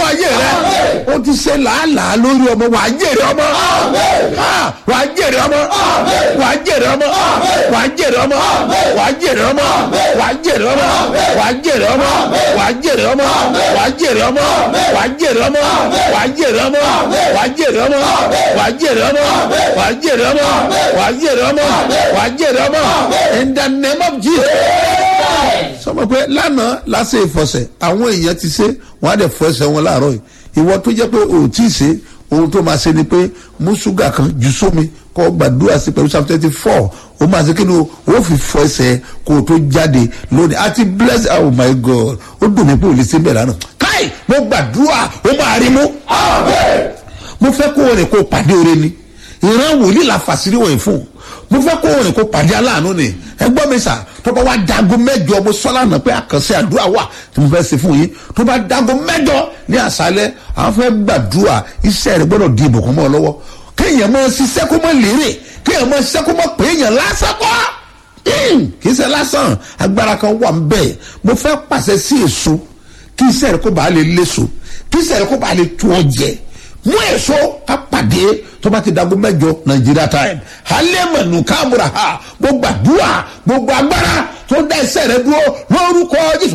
ayé rẹ o ti ṣe làálàá lórí ọmọ wàá jèrè ọmọ Ah, wàá jèrè ọmọ wàá jèrè ọmọ wàá jèrè ọmọ wàá jèrè ọmọ wàá jèrè ọmọ wàá jèrè ọmọ wàá jèrè ọmọ wàá jèrè ọmọ wàá jèrè ọmọ wàá jèrè ọmọ wàá jèrè ọmọ wàá jèrè ọmọ wàá jèrè ọmọ wàá jèrè ọmọ wàá jèrè ọmọ in the name of jesus sọmọ pé lánàá lásìkò ìfọsẹ àwọn èèyàn ti ṣe wọn á dẹ fọ ẹsẹ wọn láàárọ yìí ìwọ tó jẹ pé o tí ì ṣe ohun tó máa ṣe ni pé mú ṣúgà kan jù sómi kọ gbàdúrà sí pẹ̀lú psalm twenty four o máa ṣe kí ni o ó fi fọ ẹsẹ̀ kó o tó jáde lónìí àti bless oh my god ó dùn mí pé o lè ṣe bẹ́ẹ̀ lánàá káì mo gbàdúrà ó máa rí mú mo fẹ́ kó o rìn kó o pàdé oore ni ìran wòlíì la fàṣírí wọ̀nyí fún mo fẹ́ kó o rìn kó o pàdé aláàánú ni ẹ gbọ́ mi sà tó bá wá dago mẹ́jọ mo sọ́lá náà pé àkànṣe àdúrà wà tí mo fẹ́ ṣe fún yín tó bá dago mẹ́jọ ní àṣálẹ́ àwọn fẹ́ gbàdúrà iṣẹ́ rẹ gbọ́dọ̀ di ìbùkún mọ́ ọ lọ́wọ́ kéèyàn máa ṣiṣẹ́ kó mọ́ lérè kéèyàn máa ṣiṣẹ́ kó mọ́ pé èèyàn lásán kọ́ kì í ṣe lásán agbára kan wà ń bẹ̀ mo fẹ́ pàṣẹ sí èso kí iṣẹ́ rẹ kó bàa lè léso kí iṣẹ́ rẹ kó bàa lè tún ọ jẹ mú èso ká pàdé tó bá ti dago mẹjọ nàìjíríà time halẹ́mọ̀nù káàmùrà ha gbogbo àdúrà gbogbo agbára tó dá iṣẹ́ rẹ dúró lórúkọ jésù